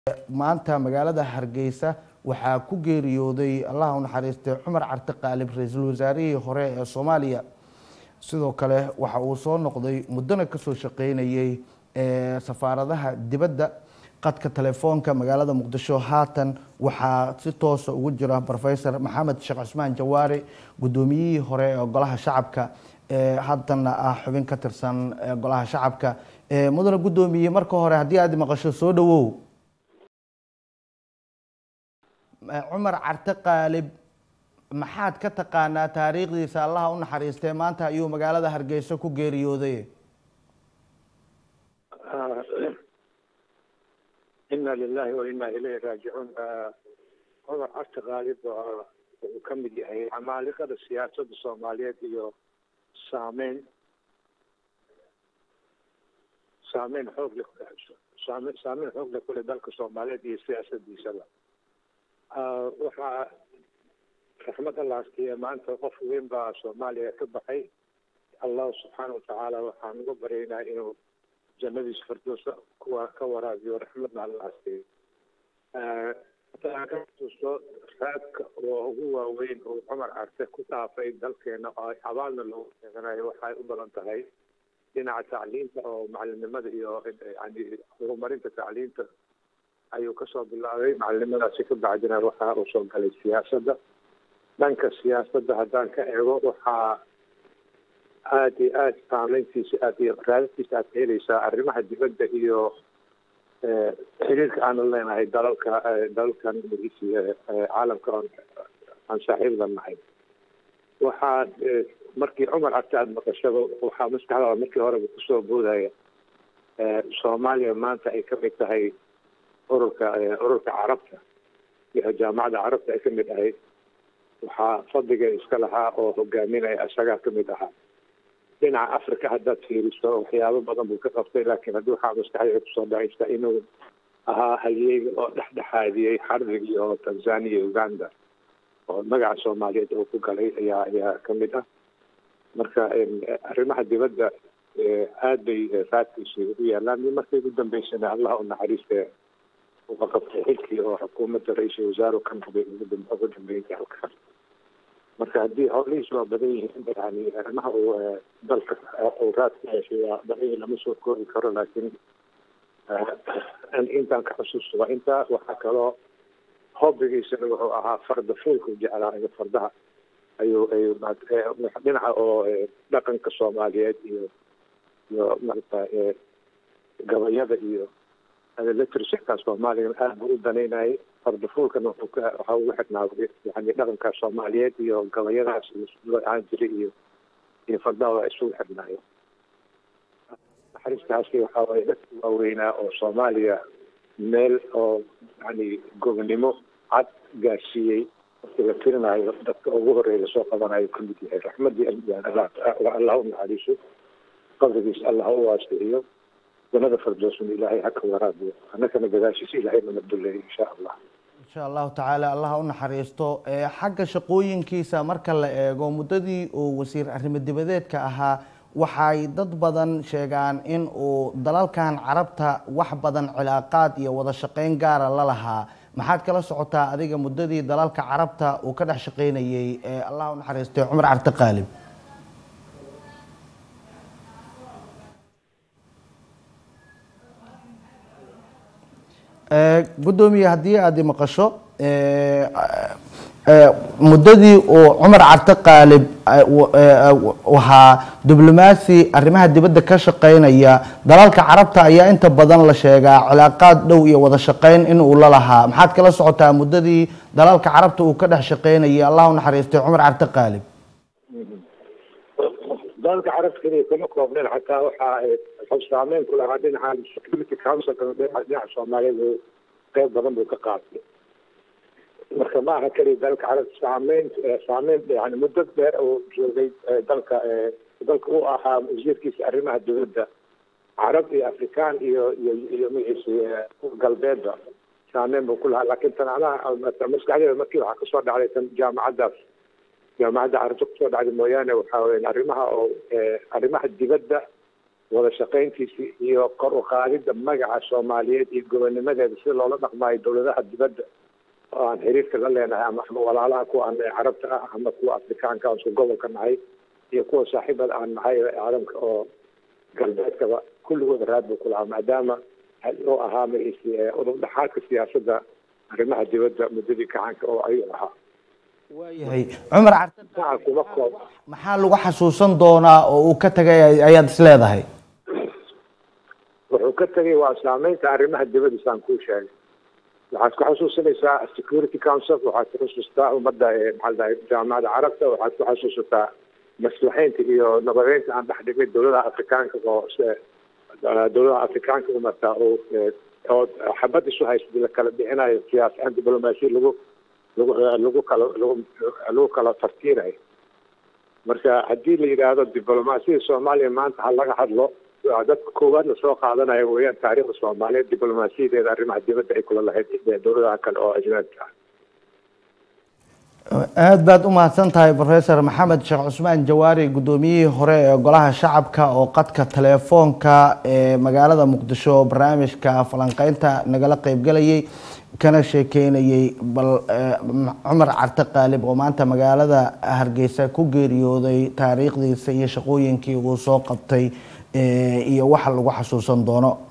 maanta magaalada hargeysa waxaa ku geeriyooday allaha u naxariistay cumar carte qaalib ra-iisul wasaarihii hore ee soomaaliya sidoo kale waxa uu soo noqday muddona kasoo shaqeynayay safaaradaha dibadda qadka telefoonka magaalada muqdisho haatan waxaa si toosa ugu jira rofesor maxamed sheekh cusmaan jawaari guddoomiyihii hore ee golaha shacabka haddana ah xubin ka tirsan golaha shacabka mudane guddoomiye marka hore haddii aad maqasho soo dhawow cumar carte qaalib maxaad ka taqaanaa taariikhdiisa allaha u naxariistee maanta ayuu magaalada hargeysa ku geeriyooday ina lilahi wa ina ilayhi raajicuun cumar carte qaalib wuxuu ka mid yahay camaaliqada siyaasadda soomaaliyeed iyo saameyn saameyn xoog le saame saameyn xoog le kule dalka soomaaliyeed iyo siyaasadiisaba waxaa raxmad allaaskiya maanta qof weyn baa soomaaliya ka baxay allahu subxaana watacaala waxaan uga baryaynaa inuu jannadiisa firdowsa kuwa ka waraabiyo raxmadna allaaskiya haddaan ka xusuusto raadka oo ugu waaweyn oo cumar carte ku dhaafay dalkeena oo abaalna loogu sheeganayo waxay u badan tahay dhinaca tacliinta oo macalinimada iyo yani horumarinta tacliinta ayuu kasoo bilaabay macalinimadaasi ka bacdina waxa uu soo galay siyaasadda dhanka siyaasadda haddaan ka eego waxaa aada iyo aada saameyntiisa aad iyo raadadkiisa aad ka helaysaa arrimaha dibadda iyo xiriirka aanu leenahay dalalka dalalkan caalamka oon aan saaxiibda nahay waxaa markii cumar carte aada maqashaba waxaa maskaxdaada markii horeba kusoo boodaya soomaaliya maanta ay ka mid tahay ururka ururka carabta iyo jaamacadda carabta ay ka mid ahayd waxaa fadliga iska lahaa oo hogaaminaya isagaa ka mid ahaa dhinaca africa haddaad fiiriso waxyaabo badan buu ka qabtay laakiin haddii waxaa maskaxdayda kusoo dhacaysa inuu ahaa halyeyga oo dhexdhexaadiyey xardigii oo tanzania iyo uganda oo magaca soomaaliyeed oo ku galay ayaa ayaa ka mid ah marka arrimaha dibadda aad bay raadkiisi ugu yaalaan iyo markay ugu dambeysana allah u naxariiste uga qabtay xilkii oo xukuumadda ra-iisul wasaare ka noqday ugu dambeynta halkaas marka haddii howlihiis waa badan yihiin yani arrimaha uu dalka uu raadka yeeshay waa badan lama soo koobi karo laakiin intaan ka xusuusto waa intaa waxaa kaloo hobbigiisana wuxuu ahaa farda fuulka jeclaa iyo fardaha ayuu ayuu dhinaca oo dhaqanka soomaaliyeed iyo iyo marata gabayada iyo literatureka soomaaliya aada buu u danaynayay fardafuulkana wuxuu ka waxa ugu xidhnaaday yani dhaqanka soomaaliyeed iyo gabayadaas loo ahaan jiray iyo iyo fardaha waa isugu xidhnaayo naxariistaasi waxaa waye dadka waaweynaa oo soomaaliya meel oo yani gobnimo cad gaarsiiyey markii la tirinayo dadka ugu horeeya soo qabanayo kamid yahay raxmadii allah u naxariiso qabrigiisa allah u waasiciyo janada firdowsna ilaahay haka waraabiyo annakana gadaashiisa ilaahay nama duleeyo insha allah insha allahu tacaala allah u naxariisto xagga shaqooyinkiisa marka la eego muddadii uu wasiir arrimo dibadeedka ahaa waxay dad badan sheegaan in uu dalalkan carabta wax badan cilaaqaad iyo wada shaqeyn gaara la lahaa maxaad kala socotaa adiga muddadii dalalka carabta uu ka dhex shaqeynayay allah u naxariistay cumar carte qaalib guddoomiye haddii aada maqasho muddadii uu cumar carte qaalib ahaa diblomaasi arrimaha dibadda ka shaqeynaya dalalka carabta ayaa inta badan la sheegaa cilaaqaad dhow iyo wada shaqeyn in uu la lahaa maxaad kala socotaa muddadii dalalka carabta uu ka dhex shaqeynayay allah u naxariistay cumar carte qaalib dalalka carabta keliya kuma koobneen xataa waxaa wuxuu saameyn ku lahaa dhinaca security councilka dhinaca soomaaliyeed qeyb badan buu ka qaatay marka ma aha keliya dalka carabta saameyn saameyn yani muddo dheer uu joogay dalka dalka u ahaa wasiirkiisa arrimaha dowladda carab iyo afrikaan iyo iyo iyo magaciisa galbeedba saameyn buu ku lahaa laakiin tan anaha maskaxdeeda markii waxaa kasoo dhacday tan jaamacaddaas jaamacadda carabta kusoo dhacday mooyaane waxaa weya arrimaha oo arrimaha dibadda wada shaqayntiisii iyo kor u qaadidda magaca soomaaliyeed iyo gobonimadeeda sida loola dhaqmaayo dowladaha dibadda oo aan xiriirka la leenahay ama ama walaalaha kuwa aan carabta ah ama kuwa afrikaanka aan isku gobolka nahay iyo kuwa saaxiibada aan nahay ee caalamka oo galbeedkaba kulligooda raad buu ku lahaa maadaama uu ahaa magaciisi udub dhexaadka siyaasadda arrimaha dibadda muddadii gacanka oo ayuu ahaa waayahay cumar carte gacan kuma koob maxaa lagu xasuusan doonaa oo uu ka tagay ayaad is leedahay wuxuu ka tegay waa saameynta arrimaha dibadda saan kuu sheegay waxaad ku xasuusanaysaa security council waxaad ku xasuustaa ummadda maxaa dhahay jaamacadda carabta waxaad ku xasuusataa maslaxeynta iyo nabadeynta aan dhex dhignay dowladaha afrikaanka oo dowladaha afrikaanka umarta oo oo xabad isu haysta la kala bixinayo siyaas aan diblomaasiya lagu lagu lagu kala lagu lagu kala tartiirayo marka haddii la yidhaahdo diblomaasiyada soomaaliya maanta ha laga hadlo dadka koowaad la soo qaadanayo weeyaan taariikhda soomaaliyeed diblomaasiyadeeda arrimaha dibadda ay kula lahayd dowladaha kale oo ajnabiga ah aada baad u mahadsan tahay professor maxamed sheekh cusmaan jawaari guddoomiyihii hore ee golaha shacabka oo qadka telefoonka ee magaalada muqdisho barnaamijka falanqeynta nagala qeybgalayay kana sheekeynayay bal cumar carte qaalib oo maanta magaalada hargeysa ku geeriyooday taariikhdiisa iyo shaqooyinkii uu soo qabtay iyo waxa lagu xasuusan doono